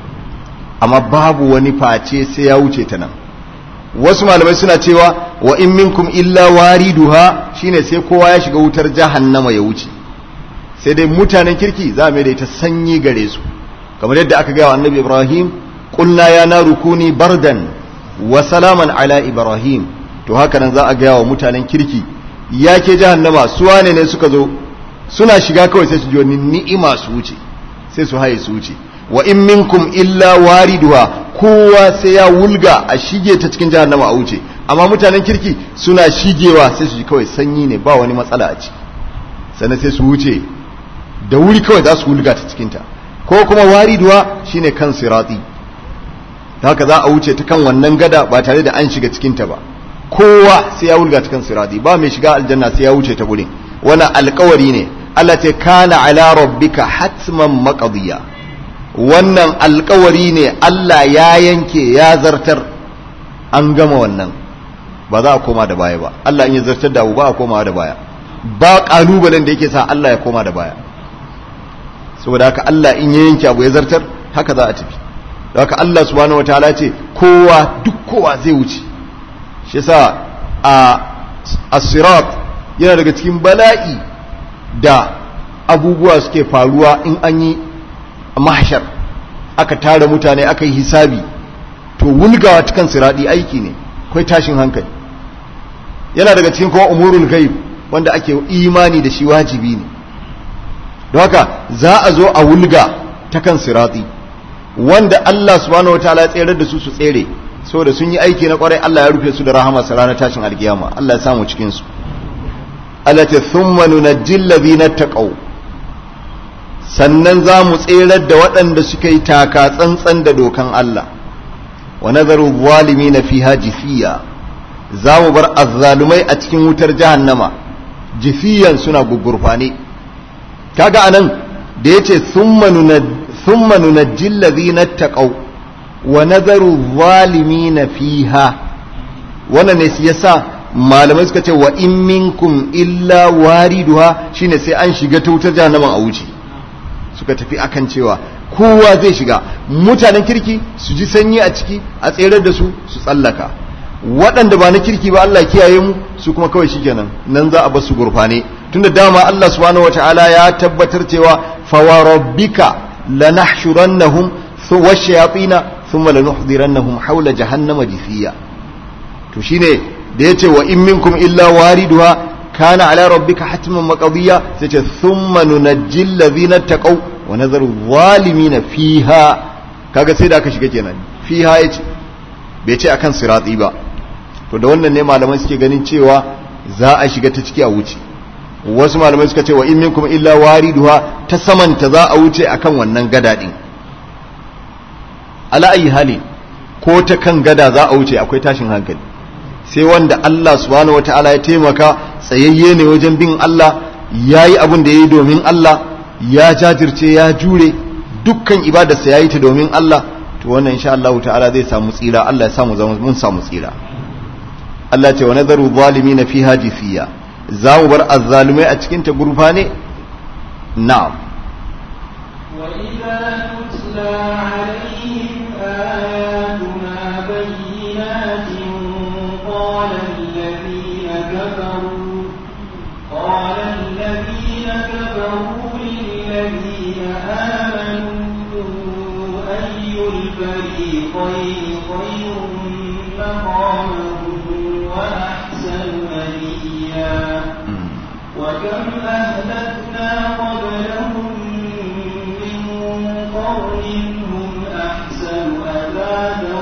amma babu wani face sai ya wuce ta nan wasu malamai suna cewa wa in minkum illa wariduha shine sai kowa ya shiga wutar jahannama ya wuce sai dai mutanen kirki za mu da ita sanyi gare su kamar yadda aka gaya wa annabi ibrahim qulna ya naru kuni bardan wa salaman ala ibrahim to haka nan za a gaya wa mutanen kirki ya ke jahannama su wane ne suka zo suna shiga kawai sai su ji wani ni'ima su wuce sai su haye su wuce wa in minkum illa wariduha kowa sai ya wulga a shige ta cikin jahannama a wuce amma mutanen kirki suna shigewa sai su ji kawai sanyi ne ba wani matsala a ciki sannan sai su wuce da wuri kawai za su wulga ta cikin ta ko kuma wariduwa shine kan sirati haka za a wuce ta kan wannan gada ba tare da an shiga cikin ta ba kowa sai ya wulga ta kan sirati ba mai shiga aljanna sai ya wuce ta gurin wannan alkawari ne Allah ce kana ala rabbika hatman maqdiya wannan alkawari ne Allah ya yanke ya zartar an gama wannan ba za a koma da baya ba Allah in ya zartar da abu ba a komawa da baya ba kalubalen da yake sa Allah ya koma da baya saboda haka Allah in ya yanke abu ya zartar haka za a tafi da haka Allah subhanahu wataala ce kowa duk kowa zai wuce shi yasa a as-sirat yana daga cikin bala'i da abubuwa suke faruwa in an yi mahshar aka tara mutane aka yi hisabi to wulgawa cikin siradi aiki ne kai tashin hankali yana daga cikin kuma umurul ghaib wanda ake imani da shi wajibi ne don haka za a zo a wulga ta kan sirati wanda Allah subhanahu wataala ya tsere da su su tsere saboda sun yi aiki na kwarai Allah ya rufe su da rahama sa ranar tashin alkiyama Allah ya samu cikin su Allah ta thumma nunajjil ladina taqaw sannan za mu tserar da waɗanda suka yi taka tsantsan da dokan Allah wa nazaru zalimi na fiha jifiya za mu bar azzalumai a cikin wutar jahannama jifiyan suna gugurfane kaga anan da yace thumma nunajjil ladhina taqaw wa nazaru zalimin fiha wannan ne yasa malamai suka ce wa in minkum illa wariduha shine sai an shiga ta wutar jahannama a wuce suka tafi akan cewa kowa zai shiga mutanen kirki su ji sanyi a ciki a tserar da su su tsallaka waɗanda ba na kirki ba Allah kiyaye mu su kuma kawai shikenan nan za a bar su gurfane tunda dama Allah subhanahu wataala ya tabbatar cewa fawarabbika lanahshurannahum washayatina thumma lanuhdirannahum hawla jahannama jithiya to shine da yace wa in minkum illa wariduha kana ala rabbika hatman maqdiya sai ce thumma nunajjil ladhina taqaw wa nadharu zalimin fiha kaga sai da aka shiga kenan fiha yace bai ce akan sirati ba to da wannan ne malamai suke ganin cewa za a shiga ta ciki a wuce wasu malamai suka ce wa in minkum illa wariduha ta samanta za a wuce akan wannan gada din ala ayi hali ko ta kan gada za a wuce akwai tashin hankali sai wanda Allah subhanahu wataala ya taimaka tsayayye ne wajen bin Allah yayi abin da yayi domin Allah ya jajirce ya jure dukkan ibadarsa yayi ta domin Allah to wannan insha Allah ta'ala zai samu tsira Allah ya samu mun samu tsira Allah ce wa nazaru zalimin fiha jifiya za mu bar azzalumai a cikin ta gurfa ne na'am
وإذا تتلى عليهم آياتنا بينات قال الذين كفروا قال الذين كفروا للذين آمنوا أي الفريقين خير مقاما وأحسن نبيا وكم أهلكنا قبلهم من قرن هم أحسن أثاثا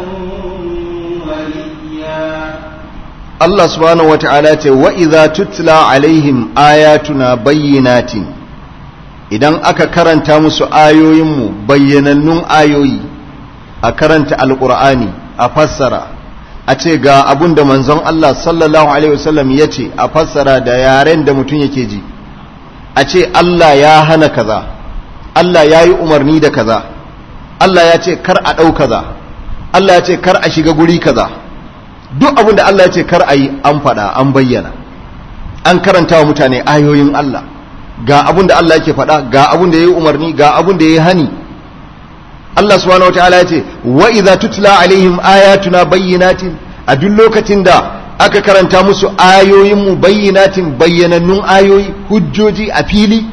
ورئيا
Allah subhanahu wata'ala ce wa idza tutla alaihim ayatuna bayyinatin idan aka karanta musu ayoyinmu bayyanannun ayoyi a karanta alqur'ani a fassara a ce ga abun da manzon Allah sallallahu alaihi wasallam ya ce a fassara da yaren da mutum yake ji a ce Allah ya hana kaza Allah ya yi umarni da kaza Allah ya ce kar a ɗau kaza Allah ya ce kar a shiga guri kaza duk abin da Allah ya ce kar a yi an faɗa an bayyana an karanta wa mutane ayoyin Allah ga abin da Allah yake faɗa ga abin da ya yi umarni ga abin da ya yi hani Allah subhanahu wataala ya ce wa idza tutla alaihim ayatuna bayyinatin a duk lokacin da aka karanta musu ayoyin mu bayyinatin bayyanannun ayoyi hujjoji a fili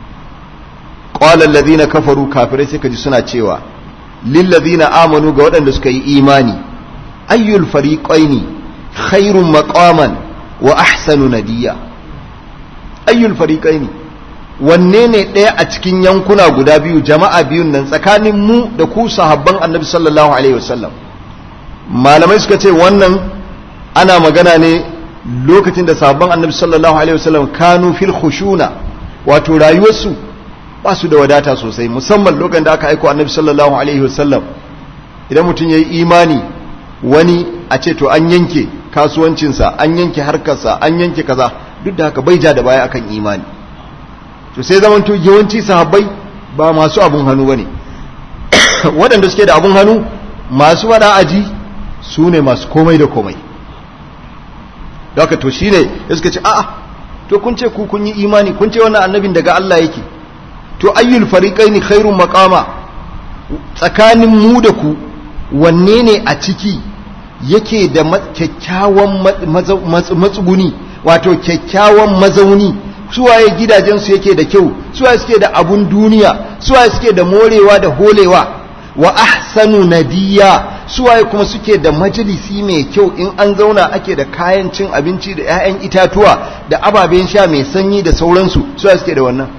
qala alladhina kafaru kafirai sai kaji suna cewa lil ladina amanu ga waɗanda suka yi imani ayyul fariqaini khairun maqaman wa ahsanu nadiya ayyul fariqaini wanne ne ɗaya a cikin yankuna guda biyu jama'a biyun nan tsakanin mu da ku sahabban annabi sallallahu alaihi wasallam malamai suka ce wannan ana magana ne lokacin da sahabban annabi sallallahu alaihi wasallam kanu fil khushuna wato rayuwarsu ba su da wadata sosai musamman lokacin da aka aiko annabi sallallahu alaihi wasallam idan mutum yayi imani wani a ce to an yanke kasuwancinsa an yanke harkarsa an yanke kaza duk da haka bai ja da baya akan imani to sai zaman to yawanci sahabbai ba masu abun hannu bane waɗanda suke da abun hannu masu wada aji su ne masu komai da komai da haka to shine suka ce a'a to kun ce ku kun yi imani kun ce wannan annabin daga Allah yake to ayyul fariqaini khairun maqama tsakanin mu da ku wanne ne a ciki yake da kyakkyawan matsuguni wato kyakkyawan mazauni suwaye gidajensu yake da kyau suwaye suke da abun duniya suwaye suke da morewa da holewa wa ahsanu nadiya suwaye kuma suke da majalisi mai kyau in an zauna ake da kayan cin abinci da 'ya'yan itatuwa da ababen sha mai sanyi da sauransu suwaye suke da wannan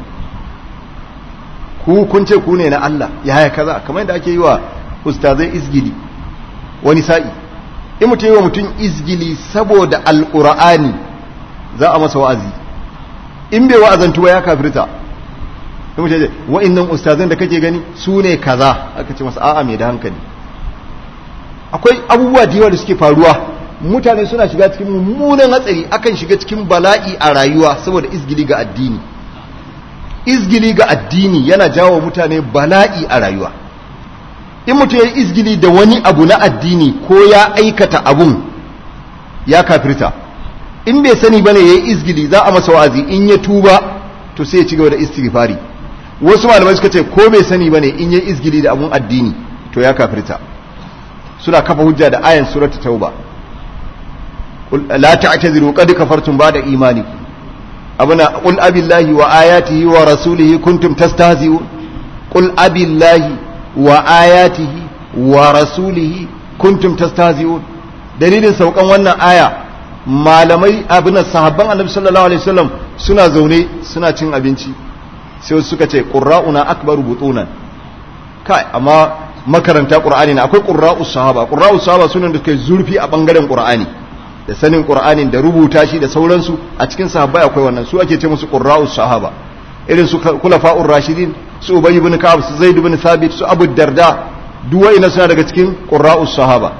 ku kun ce ku ne na Allah yaya kaza kamar yadda ake yi wa ustazai izgili wani sa'i in mutum yi wa mutum izgili saboda alƙur'ani za a masa wa'azi in bai wa'azantu ba ya kafirta in mutum ce wa'innan ustazan da kake gani su ne kaza aka ce masa a'a mai da hankali akwai abubuwa da yawa da suke faruwa mutane suna shiga cikin mummunan hatsari akan shiga cikin bala'i a rayuwa saboda izgili ga addini izgili ga addini yana jawo mutane bala'i a rayuwa in mutum ya yi izgili da wani abu na addini ko ya aikata abun ya kafirta in bai sani bane ya yi izgili za a masa wa'azi in ya tuba to sai ya ci gaba da istighfari wasu malamai suka ce ko bai sani bane in ya yi izgili da abun addini to ya kafirta suna kafa hujja da ayan surata tauba la ta'taziru qad kafartum ba'da imanikum abuna qul abillahi wa ayatihi wa rasulihi kuntum tastahzi'un qul abillahi wa ayatihi wa rasulihi kuntum tastahzi'un dalilin saukan wannan aya malamai abin sahabban annabi sallallahu alaihi wasallam suna zaune suna cin abinci sai suka ce qurra'una akbaru butunan kai amma makaranta qur'ani na akwai qurra'us sahaba qurra'us sahaba sunan da suka zurfi a bangaren qur'ani da sanin qur'anin da rubuta shi da sauransu a cikin sahabbai akwai wannan su ake ce musu qurra'us sahaba irin su kulafa'ur rashidin su ubay ibn ka'ab su zaid ibn thabit su abu darda duk wa'ina suna daga cikin qurra'us sahaba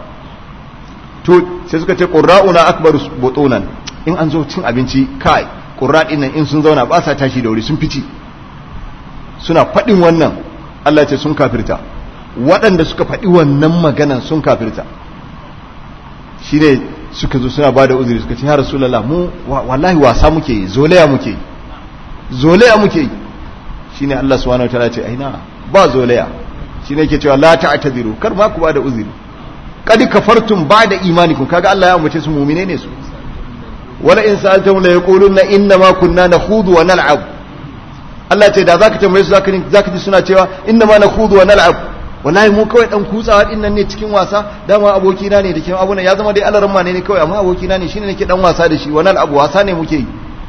to sai suka ce qurra'una akbaru butunan in an zo cin abinci kai qurra nan in sun zauna ba sa tashi da wuri sun fici suna faɗin wannan Allah ce sun kafirta waɗanda suka faɗi wannan maganan sun kafirta shine suka zo suna bada uzuri suka ce ya rasulullah mu wallahi wasa muke yi zolaya muke yi zolaya muke yi shine Allah subhanahu wataala ce aina ba zolaya shine yake cewa la ta'tadiru kar ma ku bada uzuri kad kafartum ba'da imanikum kaga Allah ya ambace su mu'mine ne su wala in sa'altum la yaquluna inna ma kunna nakhudu wa nal'ab Allah ce da zaka tambaye su zaka zaka ji suna cewa inna ma nakhudu wa nal'ab wallahi mu kawai dan kutsawa din nan ne cikin wasa dama aboki na ne da ke abuna ya zama dai alaran ma ne kawai amma aboki na ne shine nake dan wasa da shi wa nal'ab wasa ne muke yi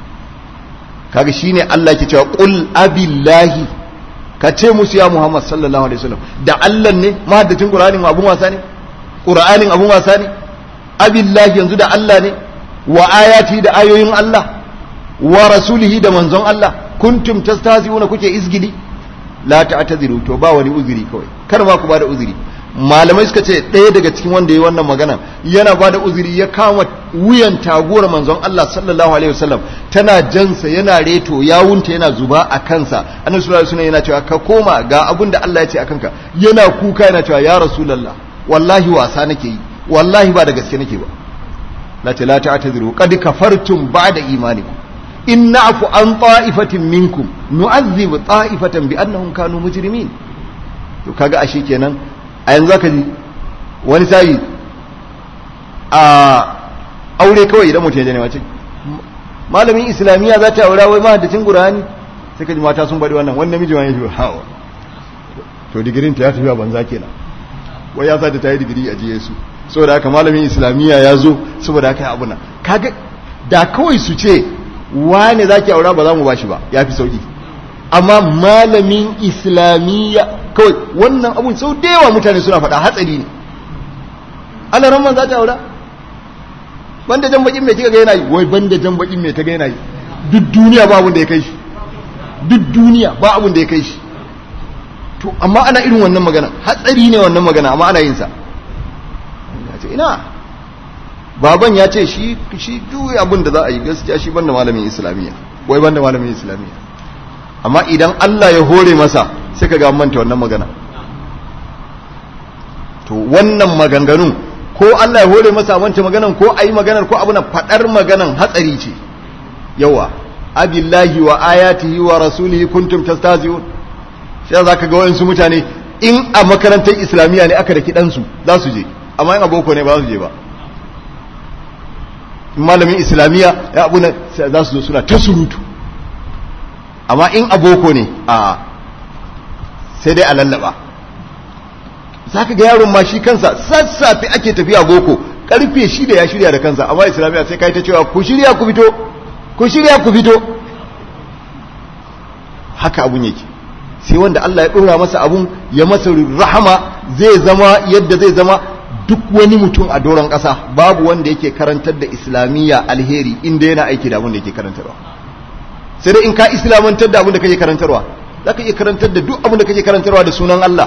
kaga shine Allah ke cewa qul abillahi ka ce musu ya Muhammad sallallahu alaihi wasallam da Allah ne mahaddacin Qur'anin abun wasa ne Qur'anin abun wasa ne abillahi yanzu da Allah ne wa ayati da ayoyin Allah wa rasulihi da manzon Allah kuntum tastahzi'una kuke izgili la ta'tadiru to ba wani uzuri kawai kar ma ku bada uzuri malamai suka ce ɗaya daga cikin wanda yayi wannan magana yana bada uzuri ya kama wuyan taguwar manzon Allah sallallahu alaihi wasallam tana jansa yana reto yawunta yana zuba a kansa annabi sallallahu alaihi wasallam yana cewa ka koma ga abin da Allah ya ce akan ka yana kuka yana cewa ya rasulullah wallahi wasa nake yi wallahi ba da gaske nake ba la ta la ta'tadiru qad kafartum ba'da imanikum in na'fu an ta'ifatin minkum nu'adhib ta'ifatan bi annahum kanu mujrimin to kaga ashe kenan a yanzu aka ji wani sai a aure kawai idan mutum ya ne wace malamin islamiyya za ta aura wai mahaddacin qur'ani sai ka ji mata sun bari wannan wannan miji wani ya hawa to digirin ta ya tafi a banza kenan wai ya sa ta yi digiri a jiye su saboda haka malamin islamiyya ya zo saboda haka ya abuna kaga da kawai su ce wane za ki aura ba za mu bashi ba ya fi sauki amma malamin islamiyya kawai wannan abun sau da yawa mutane suna faɗa hatsari ne ana ramman za ta aura banda jan bakin mai kika ga yana yi wai banda jan bakin mai ta ga yana yi duk duniya ba abun da ya kai shi duk duniya ba abun da ya kai shi to amma ana irin wannan magana hatsari ne wannan magana amma ana yin sa ina baban ya ce shi shi duk abin da za a yi gaskiya shi banda malamin islamiyya wai banda malamin islamiyya amma idan Allah ya hore masa sai ka ga manta wannan magana to wannan maganganun ko Allah ya hore masa manta maganan ko ayi maganar ko abu na fadar maganan hatsari ce yawa abillahi wa ayatihi wa rasulihi kuntum tastahzi'un sai za ka ga wayansu mutane in a makarantar islamiyya ne aka da kidansu za su je amma in aboko ne ba za su je ba malamin islamiyya ya abu za su zo suna ta surutu amma in aboko ne a sai dai a lallaba za ka ga yaron ma shi kansa sassafe ake tafiya boko karfe shi da ya shirya da kansa amma islamiyya sai kai ta cewa ku shirya ku fito ku shirya ku fito haka abun yake sai wanda Allah ya ɗora masa abun ya masa rahama zai zama yadda zai zama duk wani mutum a doron ƙasa babu wanda yake karantar da islamiyya alheri inda yana aiki da abin da yake karantarwa sai dai in ka islamantar da abin da kake karantarwa za ka iya karantar da duk abin da kake karantarwa da sunan Allah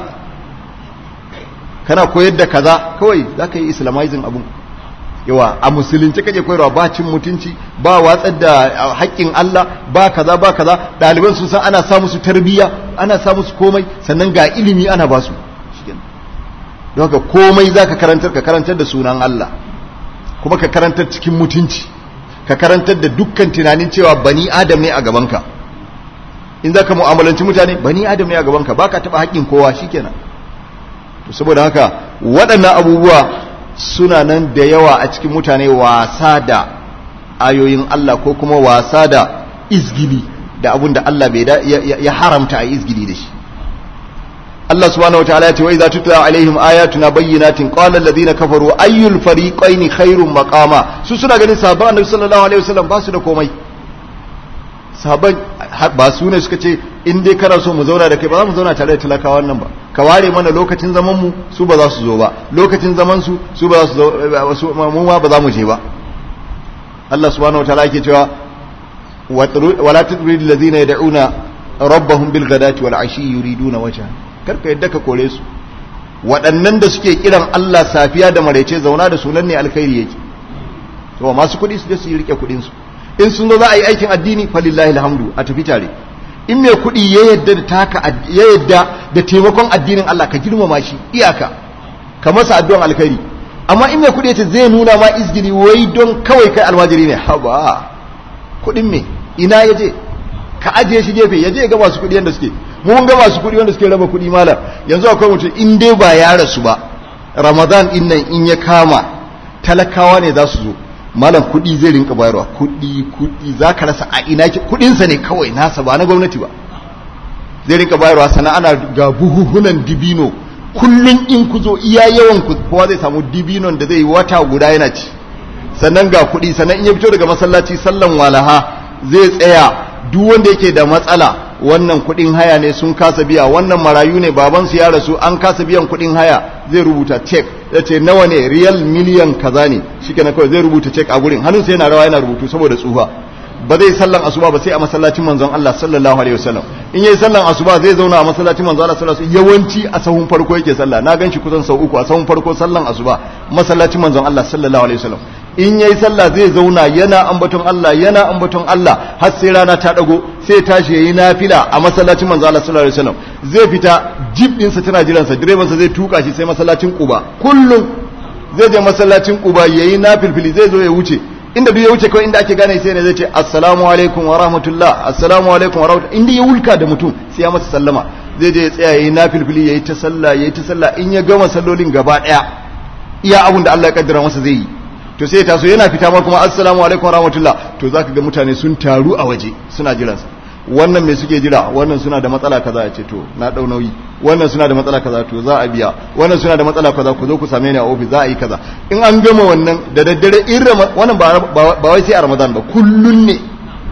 kana koyar da kaza kawai za ka yi islamizing abin yawa a musulunci kake koyarwa ba cin mutunci ba watsar da haƙƙin Allah ba kaza ba kaza ɗaliban sun san ana sa musu tarbiyya ana sa musu komai sannan ga ilimi ana ba su don haka komai za ka karantar ka karantar da sunan Allah kuma ka karantar cikin mutunci ka karantar da dukkan tunanin cewa bani adam ne a gabanka in za ka mu'amalanci mutane bani adam ne a gabanka ba ka taɓa haƙƙin kowa shikenan to saboda haka waɗannan abubuwa suna nan da yawa a cikin mutane wasa da ayoyin Allah ko kuma wasa da izgili da abun da Allah bai da ya haramta a izgili da shi Allah subhanahu wa ta'ala ya ce wa idza tutla alaihim ayatuna bayyinatin qala alladhina kafaru ayyul fariqaini khairum maqama su suna ganin sahabban annabi sallallahu alaihi wasallam ba su da komai sahabban ba su ne suka ce in dai kana so mu zauna da kai ba za mu zauna tare da talakawan nan ba ka ware mana lokacin zaman mu su ba za su zo ba lokacin zaman su su ba za su zo mu ma ba za mu je ba Allah subhanahu wa ta'ala yake cewa wala tudrid alladhina yad'una rabbahum bil ghadati wal ashi yuriduna wajha karka yadda ka kore su waɗannan da suke kiran Allah safiya da maraice zauna da sunan ne alkhairi yake to masu kuɗi su je su rike kuɗin su in sun zo za a yi aikin addini falillahi alhamdu a tafi tare in mai kuɗi ya yadda da taka ya yadda da taimakon addinin Allah ka girmama shi iyaka ka masa addu'an alkhairi amma in mai kuɗi ya ce zai nuna ma izgili wai don kawai kai almajiri ne haba kuɗin me ina ya je ka ajiye shi gefe ya je ga masu kuɗi yadda suke mun ga masu kuɗi wanda suke raba kuɗi malam yanzu akwai mutum in dai ba ya rasu ba ramadan din nan in ya kama talakawa ne za su zo malam kuɗi zai rinka bayarwa kuɗi kuɗi za ka rasa a ina kuɗinsa ne kawai nasa ba na gwamnati ba zai rinka bayarwa sana ana ga buhuhunan dibino kullum in ku zo iya yawan ku kowa zai samu dibinon da zai yi wata guda yana ci sannan ga kuɗi sannan in ya fito daga masallaci sallan walaha zai tsaya duk wanda yake da matsala wannan kuɗin haya ne sun kasa biya wannan marayu ne babansu ya rasu an kasa biyan kuɗin haya zai rubuta cek ya ce nawa ne riyal miliyan kaza ne shi kawai zai rubuta cek a gurin hannunsa yana rawa yana rubutu saboda tsufa ba zai sallan asuba ba sai a masallacin manzon Allah sallallahu alaihi wasallam in yayi sallan asuba zai zauna a masallacin manzon Allah sallallahu alaihi wasallam yawanci a sahun farko yake sallah na ganshi kusan sau uku a sahun farko sallan asuba masallacin manzon Allah sallallahu alaihi wasallam in yayi sallah zai zauna yana ambaton Allah yana ambaton Allah har sai rana ta dago sai tashi yayi nafila a masallacin manzo Allah sallallahu alaihi wasallam zai fita jeep din sa tana jiran sa direban sa zai tuka shi sai masallacin Quba kullum zai je masallacin Quba yayi nafilfili zai zo ya wuce inda duk ya wuce kawai inda ake gane sai ne zai ce assalamu alaikum wa rahmatullah assalamu alaikum wa rahmatullah inda ya wulka da mutum sai ya masa sallama zai je ya tsaya yayi nafilfili yayi ta sallah yayi ta sallah in ya gama sallolin gaba daya iya abun da Allah ya kaddara masa zai yi to sai ya taso yana fita ma kuma assalamu alaikum rahmatullah to zaka ga mutane sun taru a waje suna jiran sa wannan me suke jira wannan suna da matsala kaza ya ce to na dau nauyi wannan suna da matsala kaza to za a biya wannan suna da matsala kaza ku zo ku same ni a office za a yi kaza in an gama wannan da daddare in wannan ba wai sai a ramadan ba kullun ne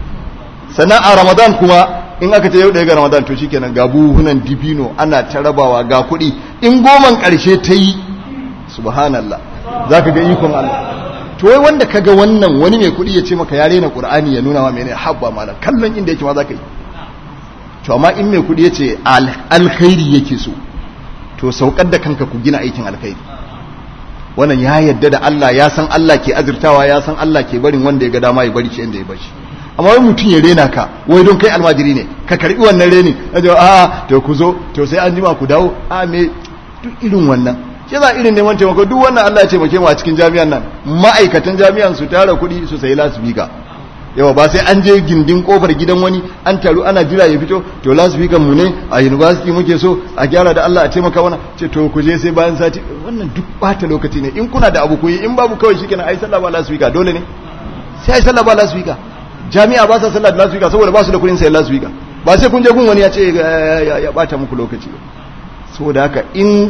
sannan a ramadan kuma in aka ce yau ɗaya ga ramadan to shikenan ga buhunan dibino ana ta rabawa ga kuɗi in goman ƙarshe ta yi subhanallah za ka ga ikon Allah to wai wanda ka ga wannan wani mai kuɗi ya ce maka ya rena ƙur'ani ya nuna wa mene habba malam kallon inda yake ma za ka yi to amma in mai kuɗi ya ce alkhairi yake so to saukar da kanka ku gina aikin alkhairi wannan ya yadda da Allah ya san Allah ke azurtawa ya san Allah ke barin wanda ya ga dama ya bari shi inda ya bari amma wai mutum ya rena ka wai don kai almajiri ne ka karbi wannan reni a to ku zo to sai an jima ku dawo a me duk irin wannan shi za irin neman taimako duk wannan Allah ya taimake mu a cikin jami'an nan ma'aikatan jami'an su tara kuɗi su sayi lasifika yawa ba sai an je gindin kofar gidan wani an taru ana jira ya fito to lasifikan mu ne a university muke so a gyara da Allah a taimaka mana ce to ku je sai bayan sati wannan duk bata lokaci ne in kuna da abu ku yi in babu kawai shikenan ai sallah ba lasifika dole ne sai ai sallah ba lasifika jami'a ba sa sallah da lasifika saboda ba su da kuɗin sayan lasifika ba sai kun je gun wani ya ce ya bata muku lokaci saboda haka in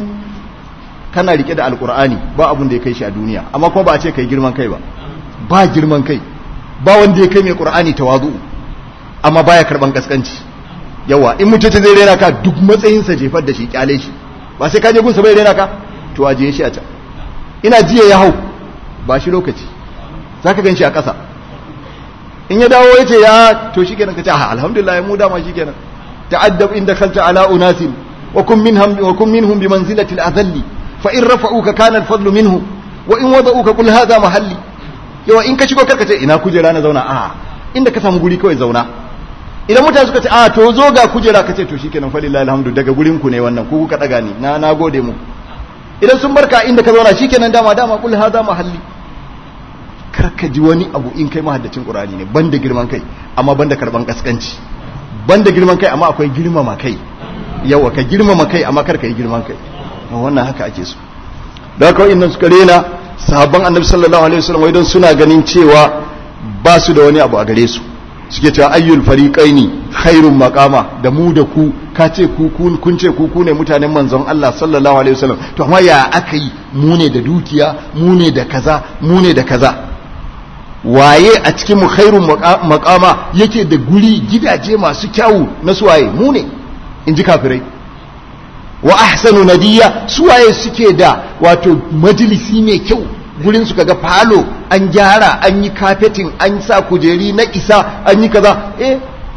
kana rike da alkur'ani ba abun da ya kai shi a duniya amma kuma ba a ce kai girman kai ba ba girman kai ba wanda ya kai mai qur'ani tawazu amma baya karban kaskanci yawa in mutum zai rena ka duk matsayin sa jefar da shi kyale shi ba sai ka je gunsa bai rena ka to aje shi a can ina jiya ya hau ba shi lokaci zaka gan shi a ƙasa in ya dawo ya ce ya to shikenan ka ce alhamdulillah mu dama shikenan ta'addab inda kalta ala unasin wa kun minhum wa kun minhum bi manzilati al-adhalli فإن رفعوك كان الفضل منه وإن وضعوك قل هذا محلي yawa in ka shigo karka ce ina kujera na zauna a inda ka samu guri kawai zauna idan mutane suka ce a to zo ga kujera ka ce to shikenan fa lillahi alhamdu daga gurin ku ne wannan ku kuka daga ni na na gode mu idan sun barka inda ka zauna shikenan dama dama kul hada mahalli karka ji wani abu in kai mahaddacin qur'ani ne banda girman kai amma banda karban kaskanci banda girman kai amma akwai girmama kai yawa ka girmama kai amma karka yi girman kai wannan haka ake so da haka wa'annan suka rena sahabban annabi sallallahu alaihi wasallam idan suna ganin cewa ba su da wani abu a gare su suke cewa ayyul fariqaini khairun maqama da mu da ku ka ce ku kun ce ku ku ne mutanen manzon Allah sallallahu alaihi wasallam to amma ya aka yi mu ne da dukiya mu ne da kaza mu ne da kaza waye a cikin mu khairun maqama yake da guri gidaje masu kyawu na suwaye mu ne in ji kafirai wa ahsanu nadiya suwaye suke da wato majalisi mai kyau gurin su kaga falo an gyara an yi kafetin an sa kujeri na isa an yi kaza eh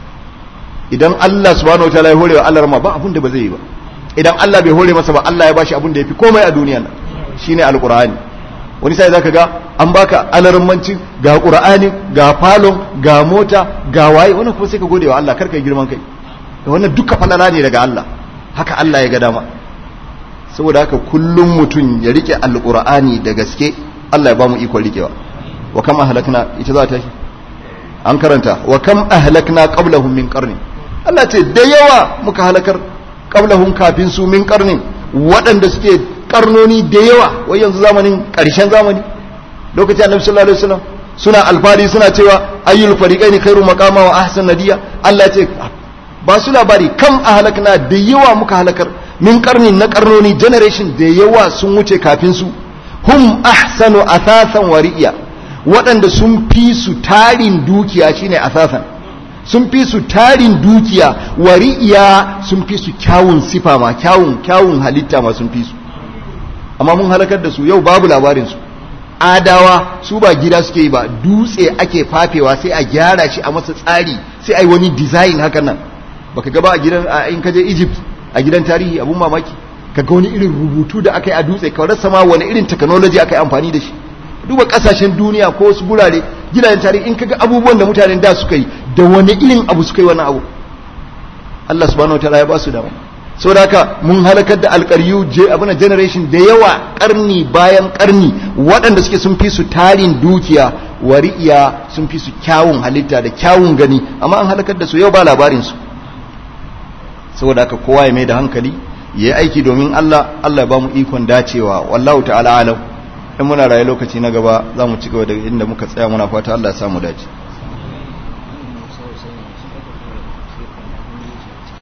idan Allah subhanahu wataala ya horewa Allah rama ba abun da ba zai yi ba idan Allah bai hore masa ba Allah ya bashi abun da yafi komai a duniya nan shine alqur'ani wani sai zaka ga an baka alarmanci ga qur'ani ga falon ga mota ga waye wannan kuma sai ka gode wa Allah karka girman kai wannan duka falala ne daga Allah haka Allah ya ga dama saboda haka kullum mutum ya rike alqur'ani da gaske Allah ya ba mu ikon rikewa wa kam ahlakna ita za ta an karanta wa kam ahlakna qablahum min qarni Allah ce da yawa muka halakar qablahum kafin su min qarni waɗanda suke karnoni da yawa wai yanzu zamanin ƙarshen zamani lokacin annabi sallallahu alaihi wasallam suna alfari suna cewa ayyul fariqaini khairu maqama wa ahsan nadiya Allah ce ba su labari kam ahlakna da yawa muka halakar min karni na karnoni generation da yawa sun wuce kafin su hum ahsanu asasan wa ri'ya waɗanda sun fi su tarin dukiya shine asasan sun fi su tarin dukiya wa ri'ya sun fi su kyawun sifa ma kyawun kyawun halitta ma sun fi su amma mun halakar da su yau babu labarin su adawa su ba gida suke yi ba dutse ake fafewa sai a gyara shi a masa tsari sai a yi wani design hakan nan baka gaba a gidan a in kaje Egypt a gidan tarihi abun mamaki ka ga wani irin rubutu da aka yi a dutse ka rasa ma wani irin technology aka yi amfani da shi duba kasashen duniya ko wasu gurare gidajen tarihi in kaga abubuwan da mutanen da suka yi da wani irin abu suka yi wannan abu Allah subhanahu wataala ya ba su dama saboda haka mun halakar da alƙaryu je abuna generation da yawa karni bayan karni waɗanda suke sun fi su tarin dukiya wari'iya sun fi su kyawun halitta da kyawun gani amma an halakar da su yau ba labarin su saboda haka kowa ya mai da hankali ya yi aiki domin Allah Allah ya ba mu ikon dacewa wallahu ta'ala alam in muna raye lokaci na gaba za mu ci gaba da inda muka tsaya muna fata Allah ya samu dace